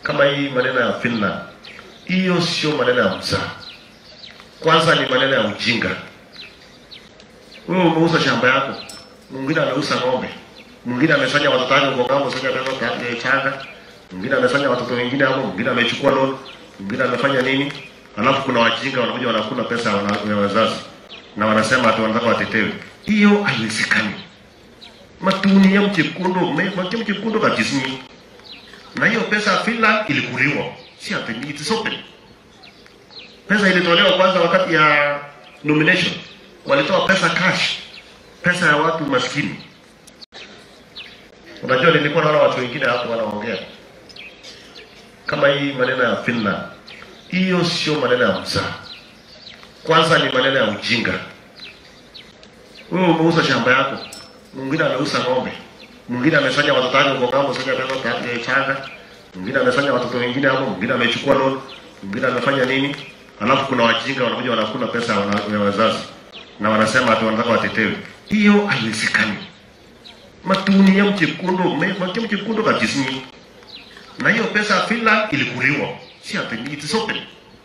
kama hii maneno ya Finland, hiyo sio maneno ya mzaa. Kwanza ni maneno ya ujinga. Wewe umeuza shamba yako, mwingine ameuza ng'ombe, mwingine amesanya watoto wake kwa ngambo sasa pesa ya changa, mwingine amesanya watoto wengine hapo, mwingine amechukua loan, mwingine amefanya nini, alafu kuna wajinga wanakuja wanakula pesa ya wana- ya wazazi na wanasema ati wanataka watetewe. Hiyo haiwezekani. Matuni ya mchekundu, mche mchekundu kajisinyi. Na hiyo pesa ya Finland ilikuliwa, si ati ni it's open. Pesa ilitolewa kwanza wakati ya nomination, walitoa pesa cash, pesa ya watu maskini. Unajua, nilikuwa naona watu wengine hapo wanaongea kama hii maneno ya Finland, hiyo sio maneno ya mzaa. Kwanza ni maneno ya ujinga. Wewe umeuza shamba yako, mwingine ameuza ng'ombe, mwingine amesanya watoto wake kwa ngambo sasa pesa ya changa, mwingine amesanya watoto wengine hapo, mwingine amechukua loan, mwingine amefanya nini, alafu kuna wajinga wanakuja wanakula pesa ya wana- ya wazazi na wanasema ati wanataka watetewe. Hiyo haiwezekani. Matuni ya mchekundu, mche mchekundu kajisinyi. Na hiyo pesa ya Finland ilikuliwa, si ati ni it's open.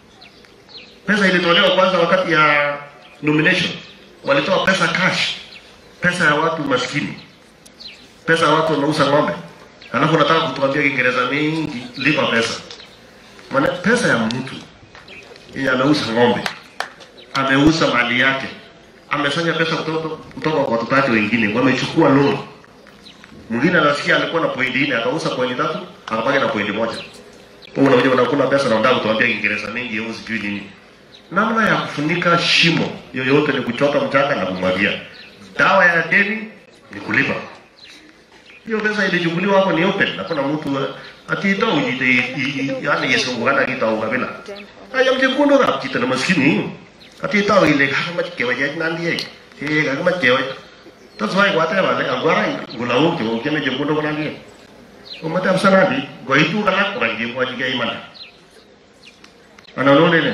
Pesa ilitolewa kwanza wakati ya nomination, walitoa pesa cash, pesa ya watu maskini, pesa ya watu wanauza ng'ombe, alafu nataka kutuambia Kiingereza mingi, lipa pesa. Maana pesa ya mtu yenye ameuza ng'ombe, ameuza mali yake, amesanya pesa kutoka kutoka kwa watoto wake wengine, wamechukua loan. Mwingine anasikia alikuwa na pointi nne, akauza pointi tatu, akabaki na pointi moja. Wewe unakuja unakula pesa na unataka kutuambia Kiingereza mingi au sijui nini. Namna ya kufunika shimo yoyote ni kuchota mchanga na kumwagia. Dawa ya deni ni kulipa. Hiyo pesa ilichukuliwa hapo ni open, hakuna mtu eh, ati ita ujite yani yesungukana kita ukabila. Haya mjekundu na kita na maskini. Ati ita ile kama kewa ya nandi ye. Eh kama kewa. That's why what I want agora gulawo ke o keme jekundu kuna ndiye. Umata amsanadi goitu kana kurangi kwa jiga imana. Ana lolele.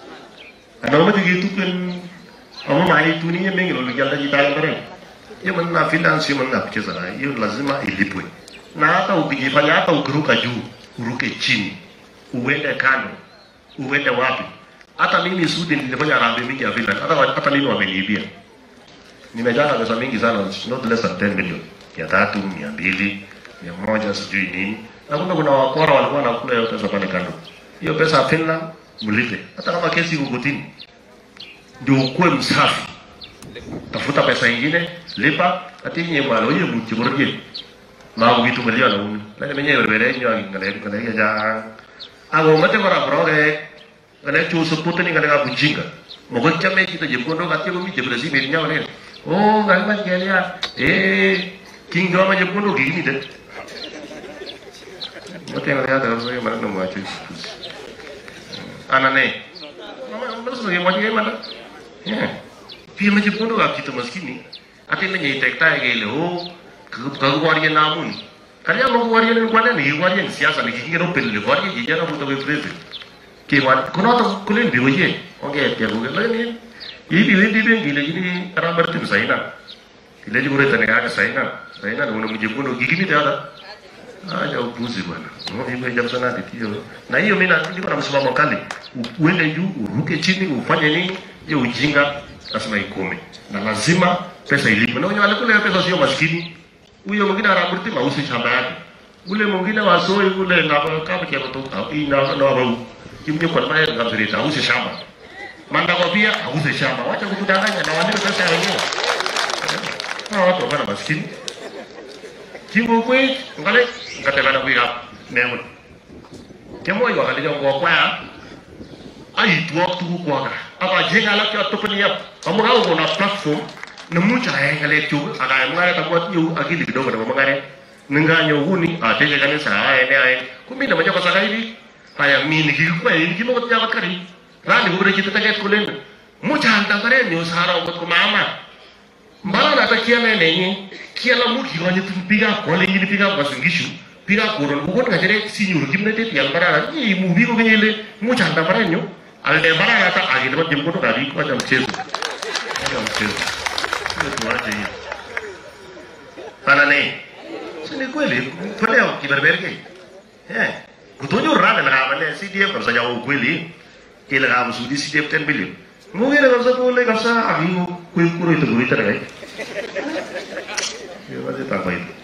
Ana mati gitu kan amma mai tuni ya mengi lolo jalda jita bare. Hiyo manna finance manna kucheza na hiyo lazima ilipwe. Na hata ukijifanya hata ukiruka juu, uruke chini, uende kando, uende wapi. Hata mimi Sudi nilifanya rambi mingi ya finance, hata hata mimi wameniibia. Nimejana pesa mingi sana, not less than 10 million. Ya tatu, mia mbili, mia moja, sijui nini. Na kumbe kuna wakora walikuwa wanakula hiyo pesa pale kando. Hiyo pesa ya Finland mlipe, hata kama kesi iko kotini, ndio ukuwe msafi tafuta pesa ingine lipa ati nye mwalo ye muchi borje ma ko bitu ngaliya na uni la ne nye berbere nyo ngale ngale ja ago mate kora broge ngale chu su putu ni ngale ga bujinga mo ko chame kita je kondo ka te ko mi je brasi me nya ne o ngal ma je ya e king do ma je kondo gi ni de mate ngale ya da so ye ma no ma chu ana ne mama mama so ye ma je ma yeah pia majibundo ga kita maskini ate na nyai tekta ge le ho ka gwariye namun kali amo gwariye ne kwana ni gwariye ni siasa ni kinge no pelle gwariye ji jana buto ge president ke wan kono to kulen bi oye oge te go ge ni yi bi wi bi bi le ni ara martin saina ile ji gure tane ga saina saina no majibundo gi gini da aja upuzi bwana no hiyo jambo sana titio na hiyo mimi niko na msimamo kali uende juu uruke chini ufanye nini hiyo ujinga lazima ikome na lazima pesa ilipwe. Na wenye walikula hiyo pesa sio maskini. Huyo mwingine anaburti mausi shamba yake, ule mwingine wasoi ule na kama kia kutoka ina na wao kimnyo kwa maana ngamzirita auze shamba manda kwa pia auze shamba. Wacha kutudanganya na walipe pesa ya wenyewe. Hawa watu wana maskini kibu kwe ngale ngatela na kuya nemun kemo yo ngale ngo kwa ai tuwa tu kwa ka aba jenga la ka topani ya kamu hao kuna platform na mucha ya ngale tu aga ngare ta kwa yu akili kidogo na mangare ninga huni ateke kanisa haya ne haya kumi na moja kwa sasa hivi haya mimi kikwa hivi kimo kwa kwa kari rani kubere kita take kulen mucha ndangare ni usara kwa mama mbala na takia ne nenye kiala mu ki wani tu piga ko le ni piga kwa singishu piga ko ron ko ga jere sinyu kimne te tial bara ni mu bi ko ngele mu chanda bara nyo al de bara na ta agi de jim ko to ga bi ko jam chesu jam chesu ni tu aje yi pana ne sini kweli pale ki berberge eh kutonyorana na kama CDF kabisa ya ukweli ile kama sudi CDF 10 billion mwingine kabisa kule kabisa akingo kuikuro ito kurita na kai hiyo wazi tafaidi